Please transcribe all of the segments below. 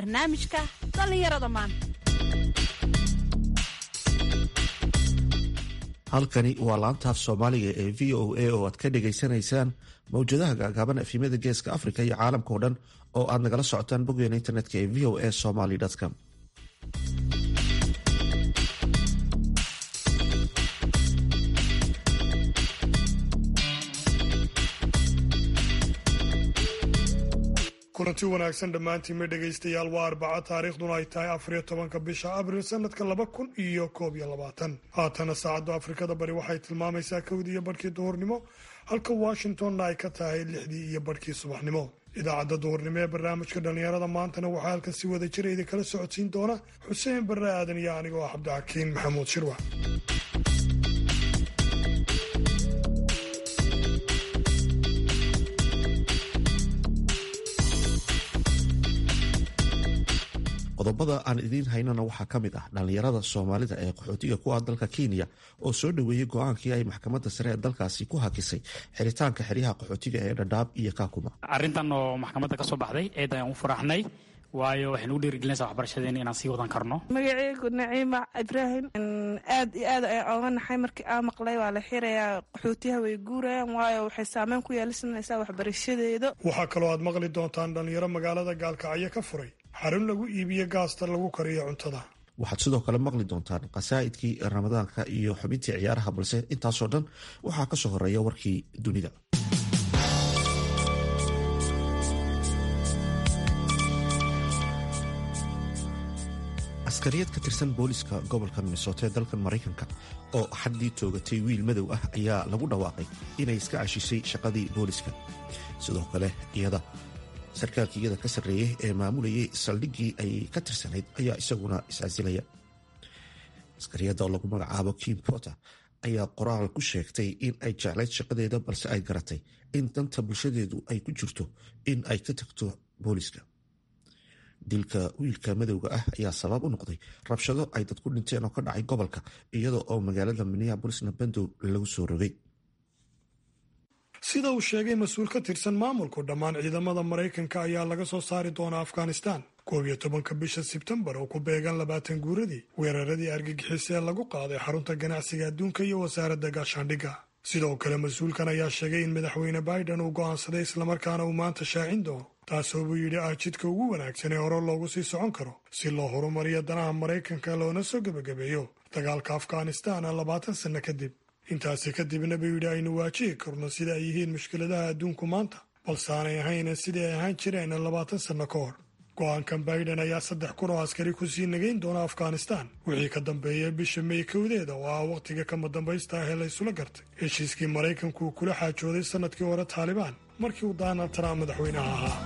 barnaamijka dhallinyarada maanta halkani waa laantaaf soomaaliga ee v o a oo aad ka dhagaysanaysaan mawjadaha gaagaaban efimada geeska afrika iyo caalamka oo dhan oo aad nagala socotaan boggeena internetka ee v o a somaly com kulanti wanaagsan dhammaantiinma dhegaystayaal waa arbaca taariikhduna ay tahay afariyo tobanka bisha abril sanadka laba kun iyo koob iyo labaatan haatana saacadda afrikada bari waxay tilmaamaysaa kowdii iyo barhkii duhurnimo halka washingtonna ay ka tahay lixdii iyo barhkii subaxnimo idaacadda duhurnimo ee barnaamijka dhallinyarada maantana waxaa halkan si wada jira idinkala socodsiin doona xuseen barre aadan iyo anigo ah cabdixakiin maxamuud shirwa qodobada aan idiin haynana waxaa ka mid ah dhallinyarada soomaalida ee qaxootiga ku ah dalka kenya oo soo dhoweeyey go-aankii ay maxkamadda sare ee dalkaasi ku hakisay xiritaanka xeryaha qaxootiga ee dhadhaab iyo kaakuma arrintan oo maxkamadda ka soo baxday eed ayaan u faraxnay waayo waxay nagu dhiirigelinaysaa waxbarashadeena inaan sii wadan karno magaceygu naciima ibraahim aad iyo aad ayaan ooga naxay markii aa maqlay waa la xirayaa qaxootiyaha way guurayaan waayo waxay saameyn ku yeelisanaysaa waxbarashadeeda waxaa kaloo aad maqli doontaan dhallinyaro magaalada gaalkacyo ka furay xarun lagu iibiyo gaasta lagu kariyo cuntada waxaad sidoo kale maqli doontaan qasaa'idkii ramadaanka iyo xubintii ciyaaraha balse intaasoo dhan waxaa ka soo horeeya warkii dunida askariyad ka tirsan booliska gobolka minnesota ee dalkan maraykanka oo xaddii toogatay wiil madow ah ayaa lagu dhawaaqay inay iska cashisay shaqadii booliska sidoo kale iyada sarkaalkii iyada ka sarreeyey ee maamulayay saldhiggii ay ka tirsanayd ayaa isaguna iscasilaya askariyadda oo lagu magacaabo kim potter ayaa qoraal ku sheegtay in ay jeclayd shaqadeeda balse ay garatay in danta bulshadeedu ay ku jirto in ay ka tagto booliska dilka wiilka madowga ah ayaa sabab u noqday rabshado ay dad ku dhinteen oo ka dhacay gobolka iyada oo magaalada minneabolisna bandow lagu soo rogay sida uu sheegay mas-uul ka tirsan maamulku dhammaan ciidamada maraykanka ayaa laga soo saari doonaa afghanistan koob iyo tobanka bisha sebtembar oo ku beegan labaatan guuradii weeraradii argagixis ee lagu qaaday xarunta ganacsiga adduunka iyo wasaaradda gaashaandhigga sidoo kale mas-uulkan ayaa sheegay in madaxweyne biden uu go'aansaday islamarkaana uu maanta shaacin doono taasoo buu yidhi ah jidka ugu wanaagsan ee hore loogu sii socon karo si loo horumariyo danaha maraykanka loona soo gebagabeeyo dagaalka afghanistan labaatan sanno kadib intaasi kadibna buu yidhi aynu waajihi karno sida ay yihiin mushkiladaha adduunku maanta balse aanay ahayn sidii ay ahaan jireen labaatan sanno ka hor go-aankan biden ayaa saddex kun oo askari kusii nagayn doona afghanistan wixii ka dambeeya bisha may kowdeeda oo ah wakhtiga kama dambaysta ah ee la ysula gartay heshiiskii maraykanku uu kula xaajooday sannadkii hore taalibaan markii uu donald trump madaxweynaha ahaa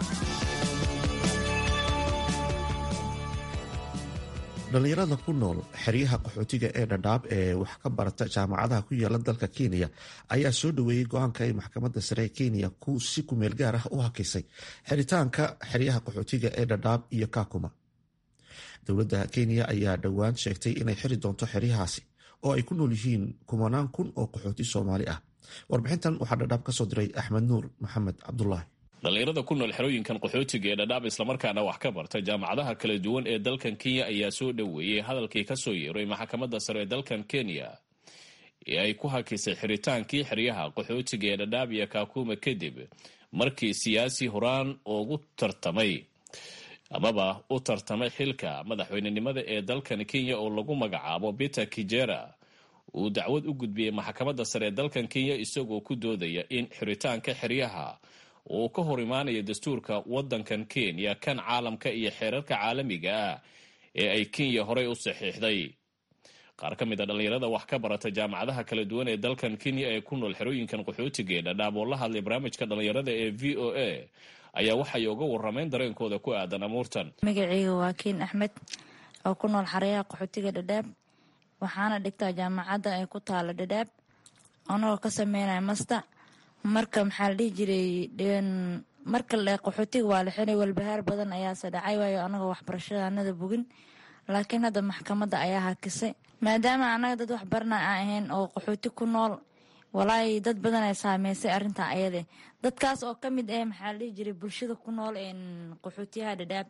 dhallinyarada ku nool xeryaha qaxootiga ee dhadhaab ee wax ka barata jaamacadaha ku yaala dalka kenya ayaa soo dhoweeyey go-aanka ay maxkamadda sare ee kenya ku si kumeel gaar ah u hakisay xiritaanka xeryaha qaxootiga ee dhadhaab iyo kakuma dowladda kenya ayaa dhowaan sheegtay inay xiri doonto xeryahaasi oo ay ku nool yihiin kumanaan kun oo qaxooti soomaali ah warbixintan waxaa dhadhaab ka soo diray axmed nuur maxamed cabdulaahi dhallinyarada ku nool xerooyinkan qaxootiga ee dhadhaab islamarkaana wax ka barta jaamacadaha kala duwan ee dalkan kenya ayaa soo dhoweeyey hadalkii ka soo yeeray maxkamadda sare ee dalkan kenya ee ay ku hakisay xiritaankii xeryaha qaxootiga ee dhadhaab iyo kaakuma kadib markii siyaasi horaan ugu tartamay amaba u tartamay xilka madaxweynenimada ee dalkan kenya oo lagu magacaabo peter kijera uu dacwad u gudbiyey maxkamadda sare ee dalkan kenya isagoo ku doodaya in xiritaanka xeryaha uu ka hor imaanayo dastuurka wadankan kenya kan caalamka iyo xeerarka caalamiga ah ee ay kenya horey u saxiixday qaar ka mid a dhallinyarada wax ka barata jaamacadaha kala duwan ee dalkan kenya ee ku nool xerooyinkan qaxootiga ee dhadhaab oo la hadlay barnaamijka dhallinyarada ee v o a ayaa waxay uga waramayn dareenkooda ku aadan amuurtan magaceyga waa kiin axmed oo ku nool xareyaha qaxootiga dhadhaab waxaana dhigtaa jaamacadda ee ku taala dhadhaab anagoo ka sameynaya masta marka maxaa la dhihi jiray marka le qaxootiga waa la xiray walbahaar badan ayaase dhacay waayo anagoo waxbarashada anada bogin laakiin hadda maxkamadda ayaa hakisay maadaama anaga dad waxbarana aan ahayn oo qaxooti ku nool walaahi dad badan ay saameysay arrintaa ayade dadkaas oo ka mid ah maxaa la dhihi jiray bulshada ku nool qaxootiyaha dhadhaab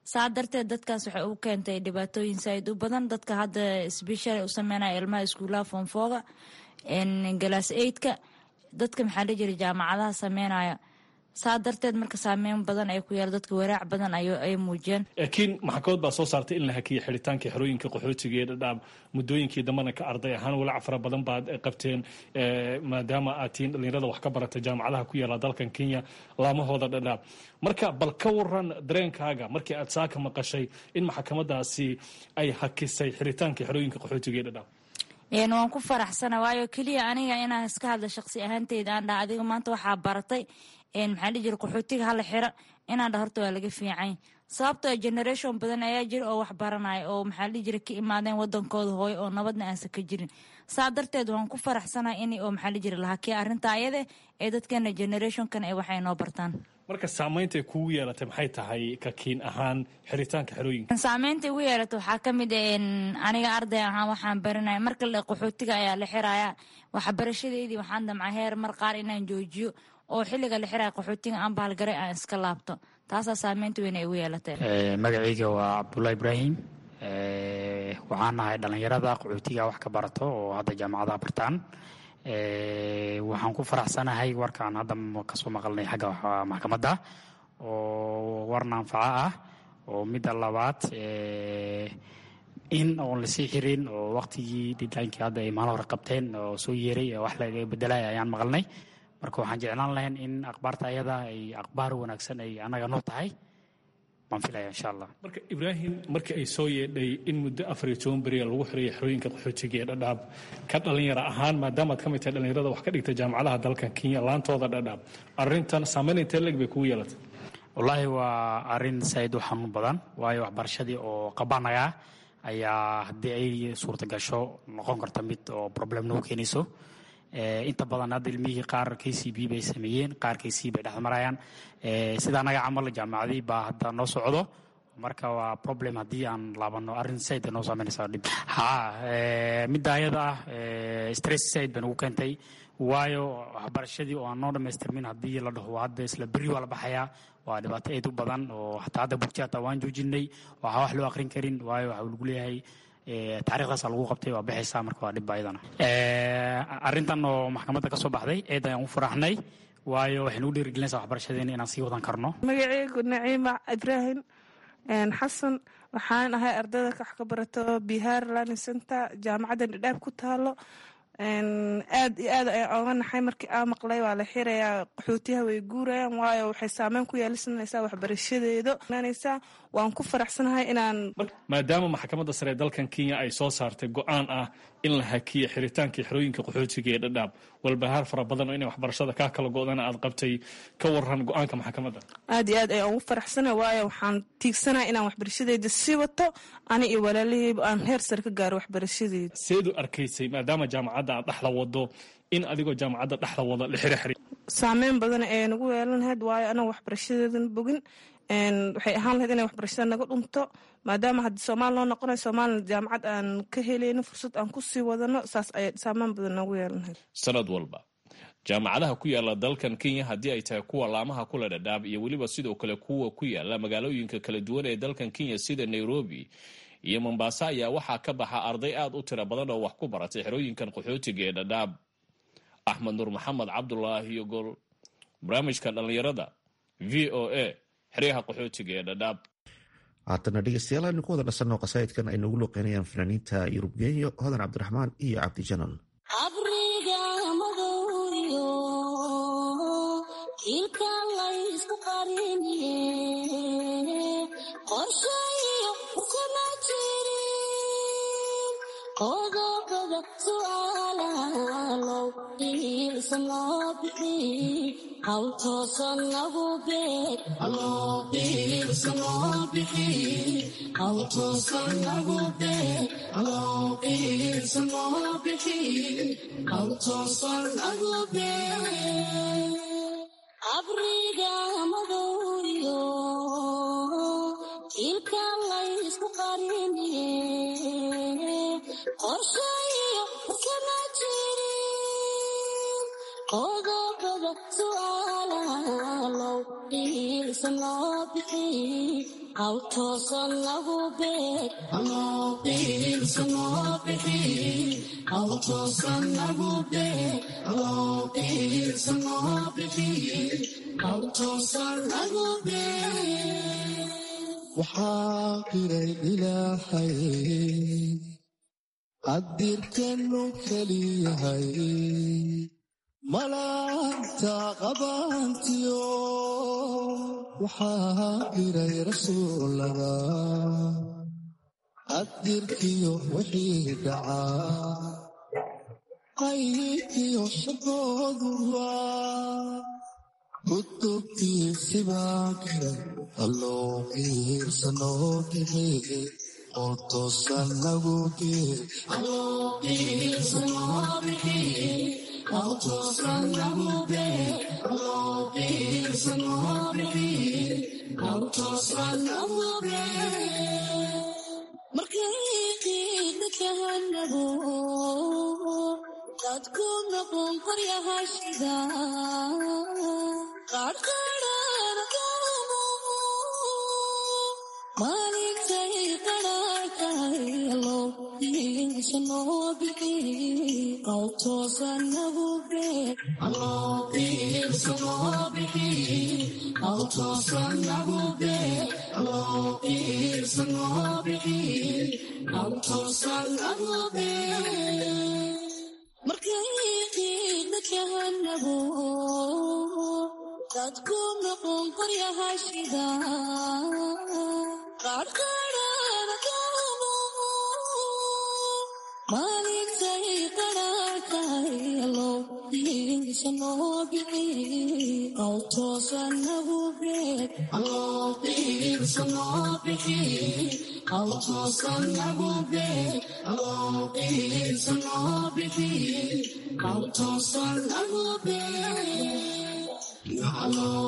saa darteed dadkaas waxay u keentay dhibaatooyin saaid u badan dadka hadda sbeshal u sameynaya ilmaha iskuulaha foonfooga galaas eidka dadka maxaa la jira jaamacadaha sameynaya saa darteed marka saameyn badan ay ku yaala dadka waraac badan ay muujiyeen laakiin maxkamad baa soo saartay in la hakiya xidhitaankii xerooyinka qaxootiga ee dhadhaab muddooyinkii dambana ka arday ahaan walaac fara badan baad qabteen maadaama aad tihiin dhalinyarada wax ka barata jaamacadaha ku yaala dalkan kenya laamahooda dhadhaab marka bal ka waran dareenkaaga markii aad saaka maqashay in maxkamadaasi ay hakisay xidhitaankii xerooyinka qaxootiga ee dhadhaab waan ku faraxsana waayo keliya aniga inaan iska hadla shaqsi ahaanteyda aan dhaha adiga maanta waxaa baratay maxaa dhihi jira qaxootiga hala xira inaan dha horta waa laga fiican sababtoo generation badan ayaa jira oo wax baranaya oo maxaa dhihi jira ka imaadeen wadankooda hooyo oo nabadna aansan ka jirin saa darteed waan ku faraxsanahay in oo maxaa dhihi jira lahakiya arrinta ayade ee dadkeena generationkan ee waxay noo bartaan marka saameyntay kugu yeelatay maxay tahay kakiin ahaan xiritaanka xerooyinka saameynta igu yeelata waxaa ka mid aniga arday ahaan waxaan baranaya marka qaxootiga ayaa la xiraya waxbarashadeydii waxaan damcay heer mar qaar inaan joojiyo oo xilliga la xiraya qaxootiga aan baalgaray aan iska laabto taasaa saameynta weyn ay igu yeelatay magacayga waa cabdullahi ibraahim waxaan nahay dhallinyarada qaxootiga wax ka barato oo hadda jaamacadaha bartaan waxaan ku faraxsanahay warkaan hadda kasoo maqalnay xagga maxkamadda oo war naanfaco ah oo midda labaad in oon lasii xirin oo waktigii didlaankii hadda ay maalin hore qabteen oo soo yeeray wax laga bedelaya ayaan maqalnay marka waxaan jeclaan lahayn in akhbaarta ayada ay akhbaar wanaagsan ay annaga noo tahay baan filaya insha allah marka ibraahim markii ay soo yeedhay in muddo afar iyo toban beriya lagu xiraya xerooyinka qaxootiga ee dhadhaab ka dhalinyaro ahaan maadaamaad ka mid tahay dhalinyarada wax ka dhigta jaamacadaha dalkan kenya laantooda dhadhaab arrintan saameyn intee leeg bay kugu yeelatay wallaahi waa arrin saaid u xanuun badan waayo waxbarashadii oo qabanaga ayaa haddii ay suurta gasho noqon karta mid oo problem nagu keenayso inta badan hadda ilmihii qaar k c b bay sameeyeen qaar k c bay dhexmarayaan sida anaga camal jaamacadii baa hadda noo socdo marka waa problem haddii aan laabano arrin said noo saameynaysa dhib ha midda ayada ah stress said bay nagu keentay waayo waxbarashadii oo aan noo dhamaystirmin haddii la dhaho hadda isla berri waa la baxayaa waa dhibaato aad u badan oo hataa hadda bugti hataa waan joojinay waxaa wax loo akrin karin waayo waxa lagu leeyahay taarikhdaasa lagu qabtay waa bixaysaa marka waa dhibba ayadana arrintan oo maxkamadda ka soo baxday eed ayaan u faraxnay waayo waxay nagu dhiirigelinaysaa waxbarashadeena inaan sii wadan karno magaceygu naciima ibraahim xasan waxaan ahay ardayda wax ka barato bihaar learning center jaamacadda dhadhaab ku taalo aad iyo aad ayaan ooga naxay markii aa maqlay waa la xirayaa qaxootiyaha way guurayaan waayo waxay saameyn ku yeelisanaysaa waxbarashadeeda naysaa waan ku faraxsanahay inaan maadaama maxkamadda sare ee dalkan kenya ay soo saartay go-aan ah in la hakiyo xiritaankii xerooyinka qaxootiga ee dhadhaab walbahaar fara badan oo inay waxbarashada kaa kala go-dana aad qabtay ka waran go-aanka maxkamadda aad iyo aad ayaan ugu faraxsanahay waayo waxaan tiigsanahay inaan waxbarashadeyda sii wato ani iyo walaalaheyba aan heer sare ka gaaro waxbarashadeyda seedu arkaysay maadaama jaamacadda aad dhexda wado in adigoo jaamacadda dhexda wada la xiro xiri saameyn badan ee nagu yeelan lahayd waayo anaga waxbarashadeedan bogin waxay ahaan lahayd inay waxbarashada naga dhunto maadaama haddii soomaali loo noqonayo soomaalina jaamacad aan ka helayno fursad aan kusii wadano saas ayay saameyn badan noogu yeelan lahayd sanad walba jaamacadaha ku yaala dalkan kenya haddii ay tahay kuwa laamaha kula dhadhaab iyo weliba sidoo kale kuwa ku yaala magaalooyinka kala duwan ee dalkan kenya sida nairobi iyo mombasa ayaa waxaa ka baxa arday aad u tiro badan oo wax ku baratay xerooyinkan qaxootiga ee dhadhaab axmed nuur maxamed cabdulaahi yogol barnaamijka dhallinyarada v o a xeryaha qaxootiga ee dhadhaab haatana dhegeystayaal aynu ku wada dhasanno qasaa'idkan ay noogu looqeynayaan fanaaniinta yurub genyo hodan cabdiraxmaan iyo cabdi janan awtoosan lagu beeg awtoosan lagu beeg awtoosan lagu beeg waxaa qiray ilaahay qadirkanu keliyahay malaagta qabaantiyo waxaa qiray rasuulada qadirkiyo wixii dhacaa qaybiyo shaqooduba kutubtiisibaa qiray alloo qiirsanoo bixiye oo toosan lagu geer markay qiidna kahanago dadku noqon qoryahashida qaadhqaadhana kaamu maalintay qadhaatahay allow iisanoo bixi qawtoosan nagu beeg qawtoosan nagu beeg iisanoo bixi qawtoosan nagu beeg markay qiidna kahanago dadku noqon qoryahashida qaadhqaadhana kaamu maalintay qadhaatahay allow iisanoo bixi qawtoosan nagu beeg qawtoosan nagu beeg iisanoo bixi qawtoosan nagu beeg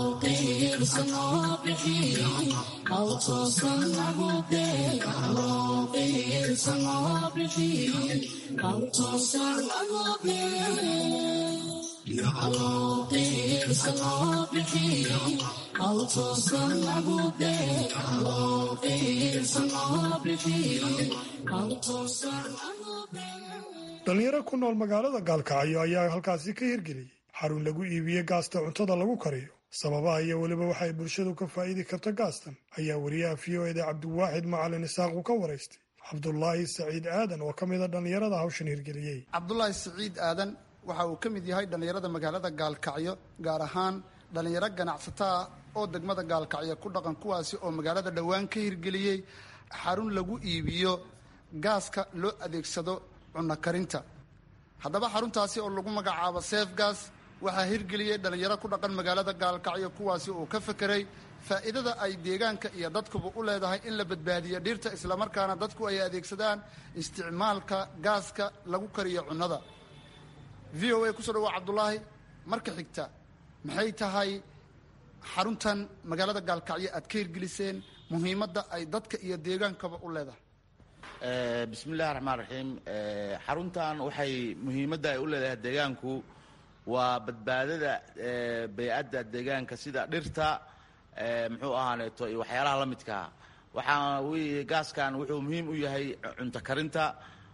dhalinyaro ku nool magaalada gaalkacyo ayaa halkaasi ka hirgeliyey xarun lagu iibiye gaasta cuntada lagu kariyo sababaha iyo weliba waxay bulshadu ka faa'iidi karto gaastan ayaa wariyaha v o eda cabdiwaaxid macalin isaaqu ka waraystay cabdulaahi saciid aadan oo ka mida dhallinyarada hawshan hirgeliyey cabdulaahi saciid aadan waxa uu ka mid yahay dhallinyarada magaalada gaalkacyo gaar ahaan dhallinyaro ganacsataa oo degmada gaalkacyo ku dhaqan kuwaasi oo magaalada dhowaan ka hirgeliyey xarun lagu iibiyo gaaska loo adeegsado cunno karinta haddaba xaruntaasi oo lagu magacaabo sefgas waxaa hirgeliyey dhallinyaro ku dhaqan magaalada gaalkacyo kuwaasi uu ka fekeray faa'iidada ay deegaanka iyo dadkuba u leedahay in la badbaadiyo dhirta islamarkaana dadku ay adeegsadaan isticmaalka gaaska lagu kariyo cunnada v o a kusoo dhawaa cabdulaahi marka xigta maxay tahay xaruntan magaalada gaalkacyo aad ka hirgeliseen muhiimadda ay dadka iyo deegaankaba u leedahay bismillahi raxmaan raxiim xaruntan waxay muhiimadda ay u leedahay deegaanku waa badbaadada bey-adda deegaanka sida dhirta muxuu ahaaneeto iyo waxyaalaha la midkaa waxaa weye gaaskan wuxuu muhiim u yahay cunto karinta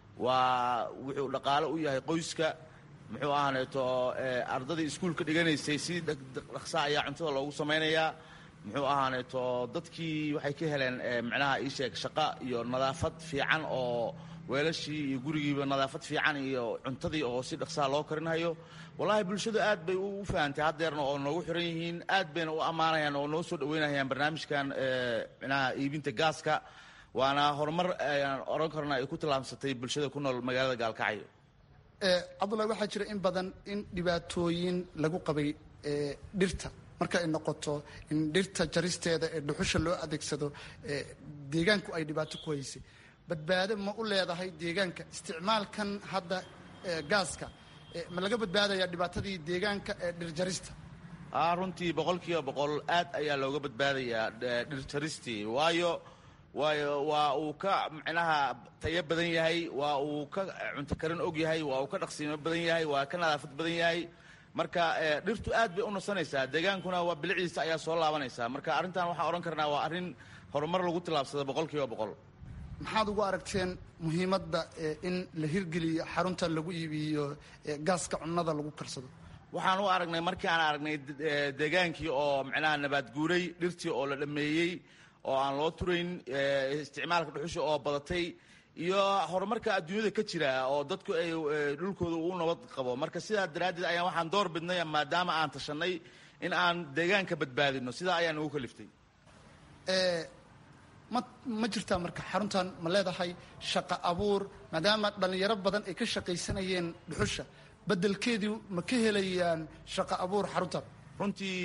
waa wuxuu dhaqaalo u yahay qoyska muxuu ahaaneeto ardadii iskuulka dhiganaysay si dhaqsa ayaa cuntada loogu samaynayaa muxuu ahaaneeto dadkii waxay ka heleen micnaha ii sheeg shaqo iyo nadaafad fiican oo weelashii iyo gurigiiba nadaafad fiican iyo cuntadii oo si dhaqsaha loo karinhayo wallaahi bulshadu aad bay u fahantay haddeerna oo noogu xiran yihiin aad bayna u ammaanayaan oo noo soo dhaweynayaan barnaamijkan micnaha iibinta gaaska waana horumar ayaan oran karna ay ku tallaabsatay bulshada ku nool magaalada gaalkacyo cabdullahi waxaa jira in badan in dhibaatooyin lagu qabay dhirta marka ay noqoto in dhirta jaristeeda ee dhuxusha loo adeegsado deegaanku ay dhibaato ku haysay badbaado ma u leedahay deegaanka isticmaalkan hadda gaaska ma laga badbaadaya dhibaatadii deegaanka ee dhirjarista runtii boqolkiiba boqol aad ayaa looga badbaadayaa dhirjaristii waayo waayo waa uu ka micnaha tayo badan yahay waa uu ka cunto karin og yahay waa uu ka dhaqsiimo badan yahay waa ka nadaafad badan yahay marka dhirtu aad bay u nasanaysaa deegaankuna waa biliciisa ayaa soo laabanaysaa marka arrintan waxaan odhan karnaa waa arrin horumar lagu tillaabsada boqolkiiba boqol maxaad ugu aragteen muhiimadda in la hirgeliyo xarunta lagu iibiyo gaaska cunnada lagu karsado waxaan u aragnay markii aan aragnay deegaankii oo macnaha nabaad guuray dhirtii oo la dhammeeyey oo aan loo turayn isticmaalka dhuxusha oo badatay iyo horumarka adduunyada ka jira oo dadku ay dhulkooda uu nabad qabo marka sidaa daraaddeed ayaan waxaan door bidnay maadaama aan tashanay in aan deegaanka badbaadino sidaa ayaan ugu kaliftay ma ma jirtaa marka xaruntan ma leedahay shaqo abuur maadaama dhallinyaro badan ay ka shaqaysanayeen dhuxusha bedelkeedii ma ka helayaan shaqo abuur xaruntan runtii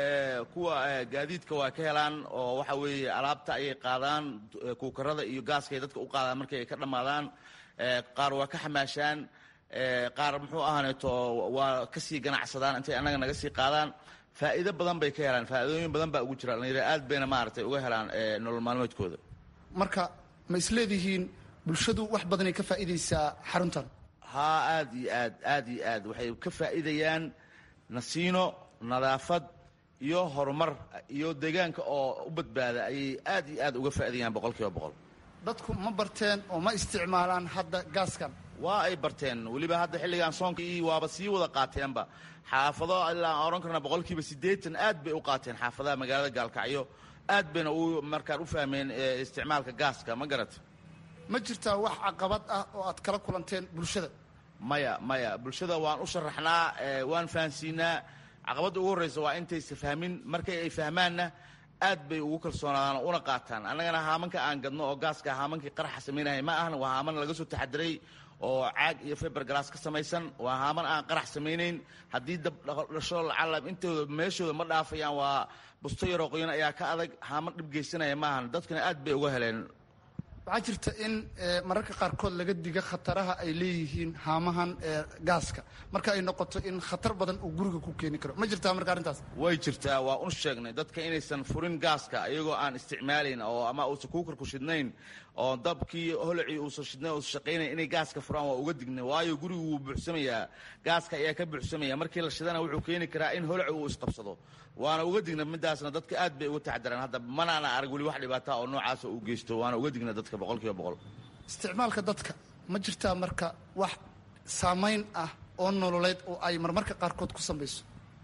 kuwa gaadiidka waa ka helaan oo waxa weeye alaabta ayay qaadaan kuukarada iyo gaaskay dadka u qaadaan markay ay ka dhammaadaan qaar waa ka xamaashaan qaar muxuu ahaaneeto waa kasii ganacsadaan intay annaga naga sii qaadaan faa'iido badan bay ka helaan faa'iidooyin badan baa ugu jira dhallinyaro aad bayna maaragtay uga helaan nolol maalmeedkooda marka ma isleedihiin bulshadu wax badanay ka faa'iidaysaa xaruntan haa aad iyo aad aad iyo aad waxay ka faa'iidayaan nasiino nadaafad iyo horumar iyo deegaanka oo u badbaada ayay aad iyo aad uga faa'iidayaan boqol kiiba boqol dadku ma barteen oo ma isticmaalaan hadda gaaskan waa ay barteen weliba hadda xilligan soonka iyo waaba sii wada qaateenba xaafado ilaa aan odhan karna boqolkiiba siddeetan aad bay u qaateen xaafadaha magaalada gaalkacyo aad bayna u markaan u fahmeen isticmaalka gaaska ma garata ma jirtaa wax caqabad ah oo aad kala kulanteen bulshada maya maya bulshada waan u sharaxnaa waan fahansiinaa caqabadda ugu horreysa waa intaysa fahmin markay ay fahmaanna aad bay ugu kalsoonaadaan una qaataan annagana haamanka aan gadno oo gaaska haamankii qaraxa samaynaya ma ahan waa haaman laga soo taxadiray oo caag iyo fiber glass ka samaysan waa haaman aan qarax samaynayn haddii dab dhasho lacalab intooda meeshooda ma dhaafayaan waa busto yaroo qoyan ayaa ka adag haaman dhib geysanaya maahan dadkana aad bay uga heleen waxaa jirta in mararka qaarkood laga diga khataraha ay leeyihiin haamahan gaaska marka ay noqoto in khatar badan uu guriga ku keeni karo ma jirtaa marka arrintaas way jirtaa waa un sheegnay dadka inaysan furin gaaska iyagoo aan isticmaalayn oo ama uusan kuukarku shidnayn oo dabkii holacii uusan shidnayn uusan shaqaynayn inay gaaska furaan waa uga dignay waayo gurigu wuu buuxsamayaa gaaska ayaa ka buuxsamaya markii la shidana wuxuu keeni karaa in holaci uu isqabsado waana uga digna midaasna dadka aad bay uga taxadaraan hadda manaana arag weli wax dhibaata oo noocaasa uu geysto waana uga digna dadka boqol kiiba boqol isticmaalka dadka ma jirtaa marka wax saamayn ah oo nololeed oo ay marmarka qaarkood ku samayso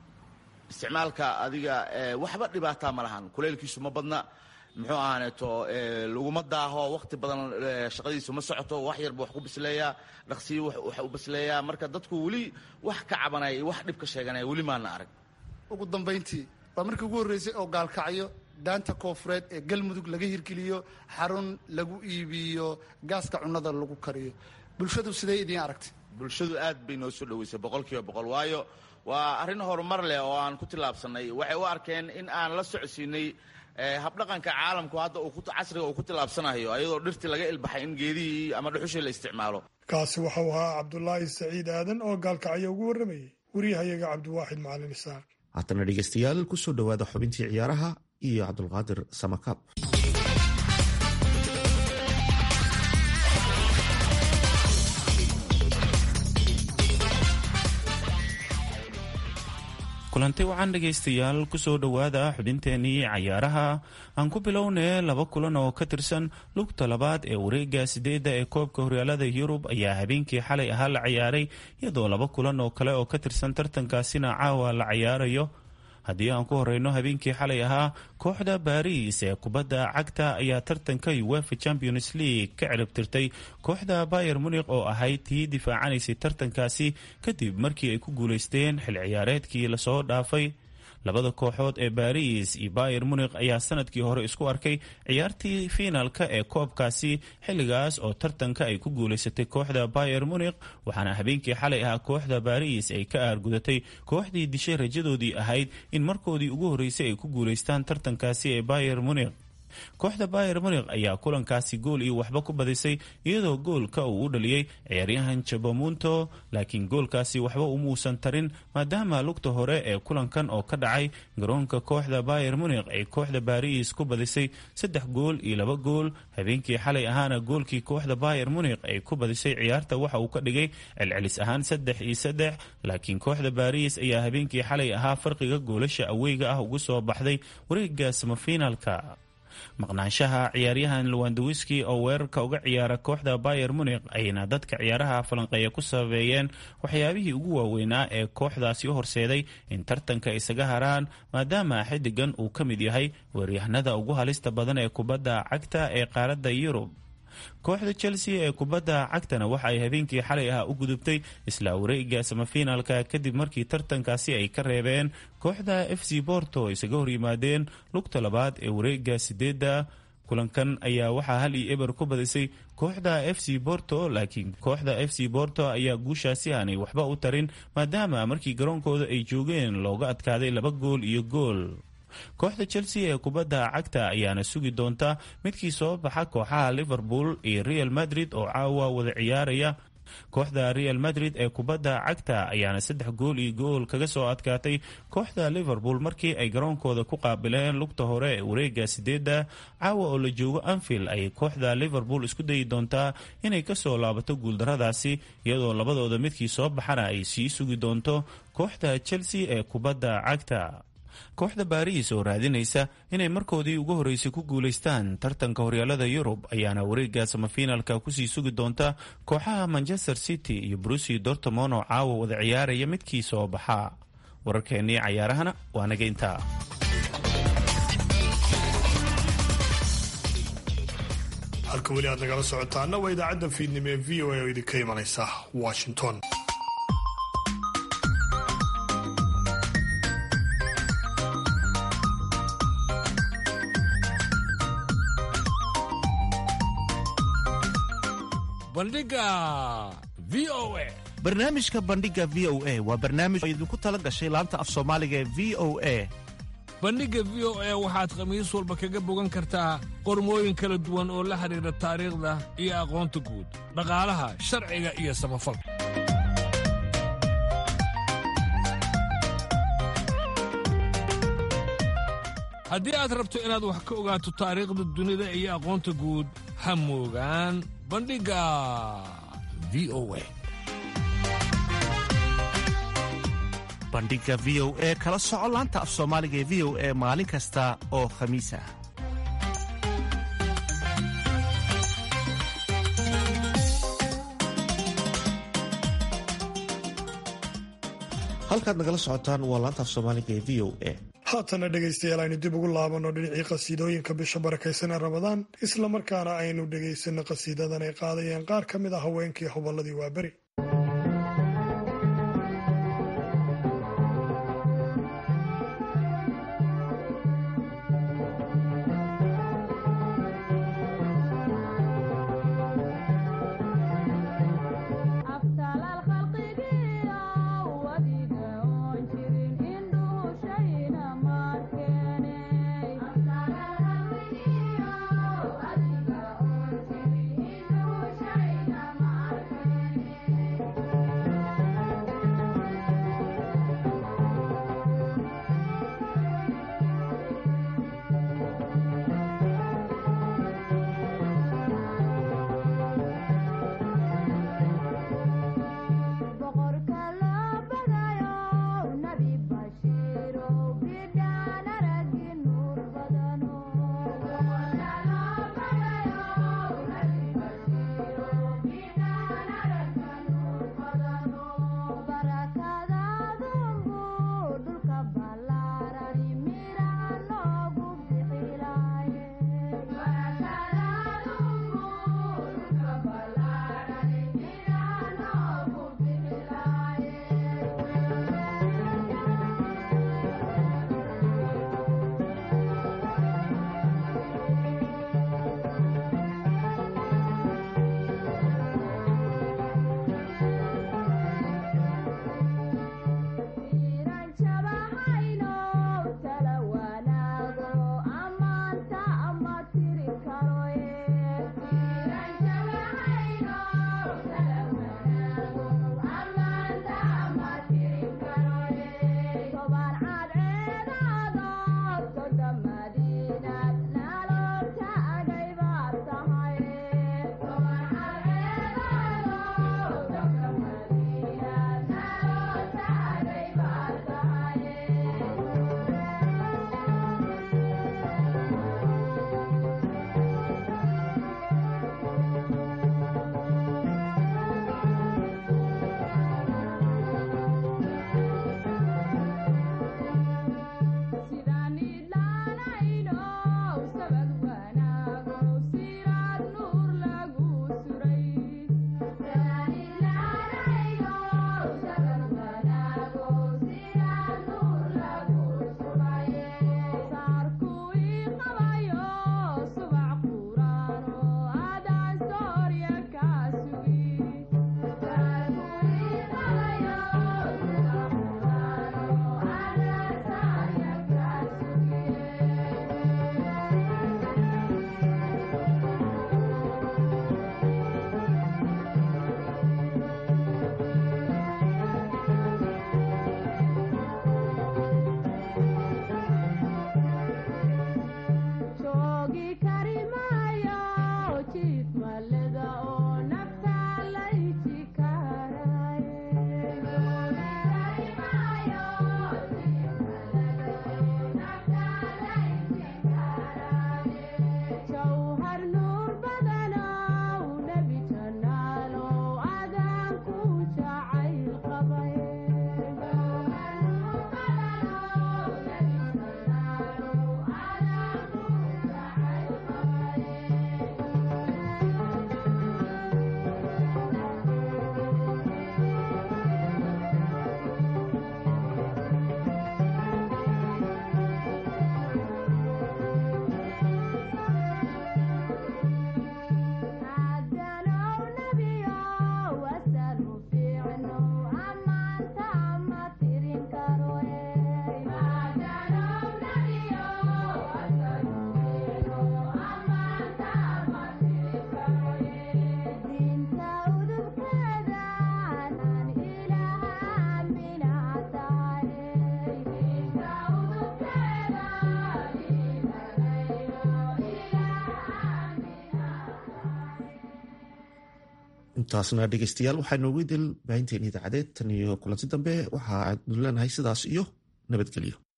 isticmaalka adiga waxba dhibaataa ma lahan kuleylkiisu ma badna muxuu ahaaneeto laguma daaho wakti badan shaqadiisu ma socoto wax yarba wax ku bisleeyaa dhaqsiyo wax u bisleeyaa marka dadku weli wax ka cabanaya iyo wax dhib ka sheeganaya weli maana arag ugu dambayntii waa markii ugu horreysay oo gaalkacyo daanta koofureed ee galmudug laga hirgeliyo xarun lagu iibiyo gaaska cunnada lagu kariyo bulshadu sidee idiin aragtay bulshadu aad bay noo soo dhoweysay boqol kiiba boqol waayo waa arrin horumar leh oo aan ku tillaabsannay waxay u arkeen in aan la socodsiinay habdhaqanka caalamku hadda casriga uu ku tillaabsanayo ayadoo dhirtii laga ilbaxay in geedihii ama dhuxushii la isticmaalo kaasi waxau ahaa cabdulaahi saciid aadan oo gaalkacyo ugu warramayay wariyahayaga cabdiwaaxid macalin isaaq haatana dhegeystayaal kusoo dhowaada xubintii ciyaaraha iyo cabdulqaadir samakaab kulanti wacan dhegaystayaal kusoo dhowaada xubinteenii cayaaraha aan ku bilownay laba kulan oo ka tirsan lugta labaad ee wareega sideedda ee koobka horyaalada yurub ayaa habeenkii xalay ahaa la ciyaaray iyadoo laba kulan oo kale oo ka tirsan tartankaasina caawa la cayaarayo haddii aan ku horeyno habeenkii xalay ahaa kooxda baariis ee kubadda cagta ayaa tartanka uefa champions league ka ciribtirtay kooxda bayer munik oo ahayd tii difaacanaysay tartankaasi kadib markii ay ku guuleysteen xil ciyaareedkii lasoo dhaafay labada kooxood ee baris iyo bayer munik ayaa sanadkii hore isku arkay ciyaartii fiinaalka ee koobkaasi xilligaas oo tartanka ay ku guuleysatay kooxda bayer munik waxaana habeenkii xalay ahaa kooxda baris ay ka aargudatay kooxdii dishay rajadoodii ahayd in markoodii ugu horreysay ay ku guuleystaan tartankaasi ee bayer munik kooxda bayer munik ayaa kulankaasi gool iyo waxba ku badisay iyadoo goolka uu u dhaliyey ciyaaryahan jabamunto laakiin goolkaasi waxba umuusan tarin maadaama lugta hore ee kulankan oo ka dhacay garoonka kooxda bayer munik ay kooxda baris ku badisay saddex gool iyo laba gool habeenkii xalay ahaana goolkii kooxda bayer munik ay ku badisay ciyaarta waxa uu ka dhigay celcelis ahaan saddex iyo saddex laakiin kooxda baris ayaa habeenkii xalay ahaa farqiga goolasha aweyga ah ugu soo baxday wareega samafiinaalka maqnaanshaha ciyaaryahan lwandawiski oo weerarka uga ciyaara kooxda bayer munik ayna dadka ciyaaraha falanqeeya ku sabeeyeen waxyaabihii ugu waaweynaa ee kooxdaasi u horseeday in tartanka isaga haraan maadaama xidigan uu ka mid yahay weeryahanada ugu halista badan ee kubadda cagta ee qaaradda yurub kooxda chelsea ee kubadda cagtana waxa ay habeenkii xalay ah u gudubtay isla wareega samafinaalka kadib markii tartankaasi ay ka reebeen kooxda f c borto oo isaga horyimaadeen lugta labaad ee wareega sideedda kulankan ayaa waxaa hal iyo eber ku badisay kooxda f c borto laakiin kooxda f c borto ayaa guushaasi aanay waxba u tarin maadaama markii garoonkooda ay joogeen looga adkaaday laba gool iyo gool kooxda chelsea ee kubadda cagta ayaana sugi doonta midkii soo baxa kooxaha liverpool iyo real madrid oo caawa wada ciyaaraya kooxda real madrid ee kubadda cagta ayaana saddex gool iyo gool kaga soo adkaatay kooxda liverpool markii ay garoonkooda ku qaabileen lugta hore ee wareega sideedda caawa oo la joogo anfield ayay kooxda liverpool isku dayi doontaa inay kasoo laabato guuldaradaasi iyadoo labadooda midkii soo baxana ay sii sugi doonto kooxda chelsea ee kubadda cagta kooxda baariis oo raadinaysa inay markoodii ugu horreysay ku guulaystaan tartanka horyaalada yurub ayaana wareega samafinaalka kusii sugi doonta kooxaha manchester city iyo brusi dortmon oo caawa wada ciyaaraya midkii soo baxa wararkeennii cayaarahana waa naga intaa halka weli aad nagala socotaana waa idaacadda fiidnimo ee v o a oo idinka imanaysa washington barnaamijka bandhiga v o a waa barnaamij oo idinku tala gashay laanta af soomaaliga ee v o a bandhigga v o a waxaad khamiis walba kaga bogan kartaa qormooyin kala duwan oo la xidhiidha taariikhda iyo aqoonta guud dhaqaalaha sharciga iyo samafalka haddii aad rabto inaad wax ka ogaato taariikhda dunida iyo aqoonta guud ha moogaan bandhigga v o a bandhiga v o e kala soco laanta af soomaaliga ee v o e maalin kasta oo khamiis ah halkaad nagala socotaan waa laanta af soomaaliga ee v o e haatana dhegaystayaal aynu dib ugu laabanno dhinacii qasiidooyinka bisha barakaysan ee ramadaan islamarkaana aynu dhegaysanno qasiidadan ay qaadayeen qaar ka mid ah haweenkii hobolladii waaberi Thank you. intaasna dhegeystayaal waxaa noogu dil baahinteen idaacadeed tan iyo kulanti dambe waxa aanu leenahay sidaas iyo nabadgelyo